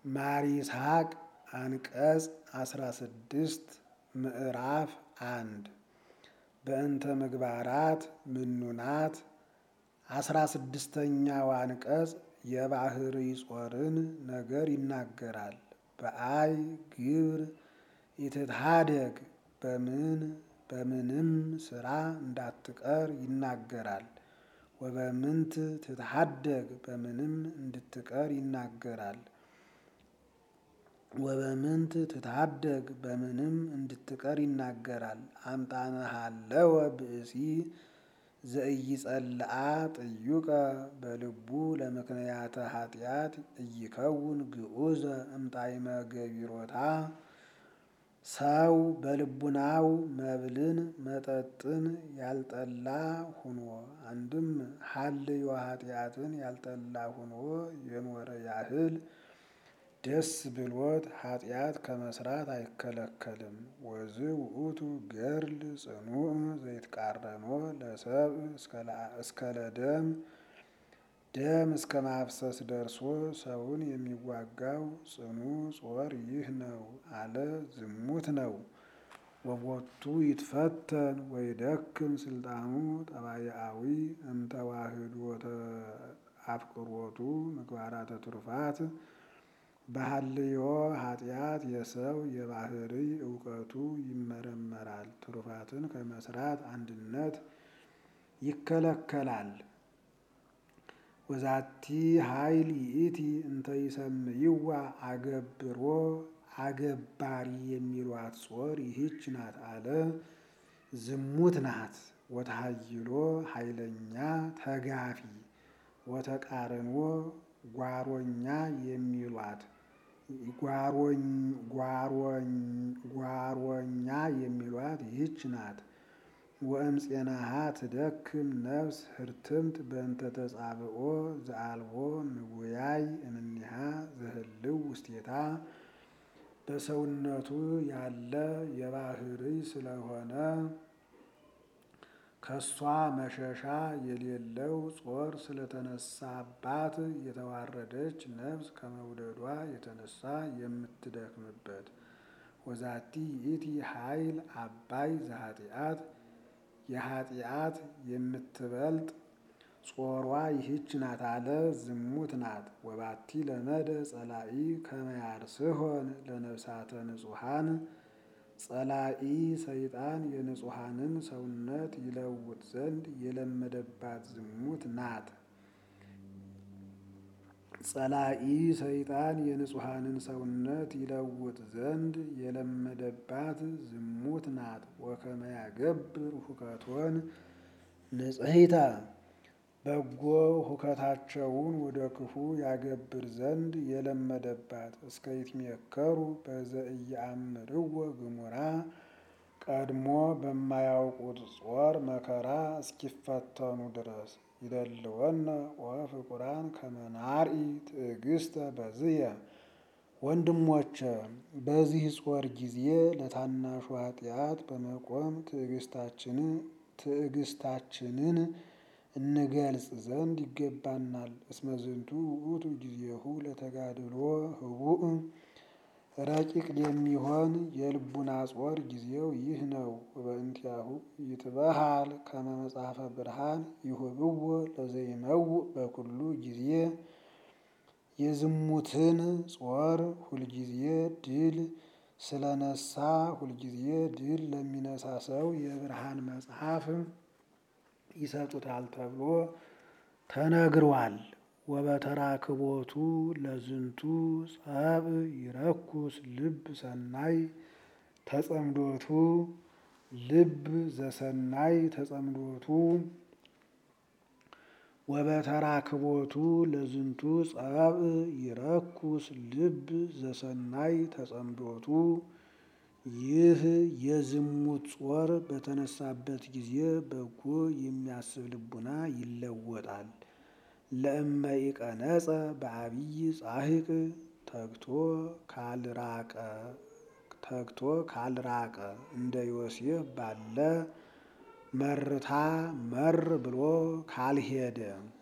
ማር ይስሐቅ አንቀጽ አስራ ስድስት ምዕራፍ አንድ በእንተ ምግባራት ምኑናት አስራ ስድስተኛው አንቀጽ የባህሪ ጾርን ነገር ይናገራል። በአይ ግብር ይትትሃደግ በምን በምንም ስራ እንዳትቀር ይናገራል። ወበምንት ትትሃደግ በምንም እንድትቀር ይናገራል። ወበምንት ትትሃደግ በምንም እንድትቀር ይናገራል። አምጣነሃለወ ብእሲ ዘኢይጸልአ ጥዩቀ በልቡ ለምክንያተ ኃጢአት እይከውን ግዑዘ እምጣዕመ ገቢሮታ ሰው በልቡናው መብልን መጠጥን ያልጠላ ሁኖ አንድም ሀልዮ ኃጢአትን ያልጠላ ሁኖ የኖረ ያህል ደስ ብሎት ኃጢአት ከመስራት አይከለከልም። ወዝ ውእቱ ገድል ጽኑዕ ዘይትቃረኖ ለሰብእ እስከ ለደም ደም እስከ ማፍሰስ ደርሶ ሰውን የሚዋጋው ጽኑ ጾር ይህ ነው አለ ዝሙት ነው። ወቦቱ ይትፈተን ወይደክም ስልጣኑ ጠባያዊ እምተዋህዶተ አፍቅሮቱ ምግባራተ ትሩፋት በሀልዮ ኃጢአት የሰው የባህሪ እውቀቱ ይመረመራል። ትሩፋትን ከመስራት አንድነት ይከለከላል። ወዛቲ ኃይል ይእቲ እንተ ይሰምይዋ አገብሮ አገባሪ የሚሏት ጾር ይህች ናት አለ ዝሙት ናት። ወተሃይሎ ኃይለኛ ተጋፊ ወተቃርኖ ጓሮኛ የሚሏት ጓሮኛ የሚሏት ይህች ናት። ወእምፄናሃ ትደክም ነፍስ ህርትምት በእንተ ተጻብኦ ዘአልቦ ምጉያይ እምኔሃ ዘህልው ውስቴታ በሰውነቱ ያለ የባህሪ ስለሆነ ከሷ መሸሻ የሌለው ጾር ስለተነሳባት የተዋረደች ነፍስ ከመውደዷ የተነሳ የምትደክምበት ወዛቲ ይእቲ ኃይል አባይ ዘኃጢአት የኃጢአት የምትበልጥ ጾሯ ይህች ናት አለ ዝሙት ናት። ወባቲ ለመደ ጸላኢ ከመያርስሆን ለነፍሳተ ንጹሐን ጸላኢ ሰይጣን የንጹሐንን ሰውነት ይለውጥ ዘንድ የለመደባት ዝሙት ናት። ጸላኢ ሰይጣን የንጹሐንን ሰውነት ይለውጥ ዘንድ የለመደባት ዝሙት ናት። ወከመ ያገብር ሁከቶን ንጽሕተ በጎ ሁከታቸውን ወደ ክፉ ያገብር ዘንድ የለመደባት እስከ ይትሜከሩ በዘኢየአምርዎ ግሙራ ቀድሞ በማያውቁት ጾር መከራ እስኪፈተኑ ድረስ ይደልወነ ወፍቁራን ከመ ናርኢ ትዕግስተ በዝየ ወንድሞቼ በዚህ ጾር ጊዜ ለታናሹ ኃጢአት በመቆም ትዕግስታችንን እንገልጽ ዘንድ ይገባናል። እስመ ዝንቱ ውእቱ ጊዜሁ ለተጋድሎ ህቡእ ረቂቅ የሚሆን የልቡና ጾር ጊዜው ይህ ነው። ወበእንቲአሁ ይትበሃል ከመ መጽሐፈ ብርሃን ይሁብዎ ለዘይመውእ በኩሉ ጊዜ የዝሙትን ጾር ሁልጊዜ ድል ስለነሳ ሁልጊዜ ድል ለሚነሳ ሰው የብርሃን መጽሐፍ ይሰጡታል ተብሎ ተነግሯል። ወበተራክቦቱ ለዝንቱ ጸብ ይረኩስ ልብ ሰናይ ተጸምዶቱ ልብ ዘሰናይ ተጸምዶቱ ወበተራክቦቱ ለዝንቱ ጸብ ይረኩስ ልብ ዘሰናይ ተጸምዶቱ ይህ የዝሙት ጾር በተነሳበት ጊዜ በጎ የሚያስብ ልቡና ይለወጣል። ለእመ ኢቀነጸ በአብይ ጻሕቅ ተግቶ ካልራቀ ተግቶ ካልራቀ እንደ ዮሴፍ ባለ መርታ መር ብሎ ካልሄደ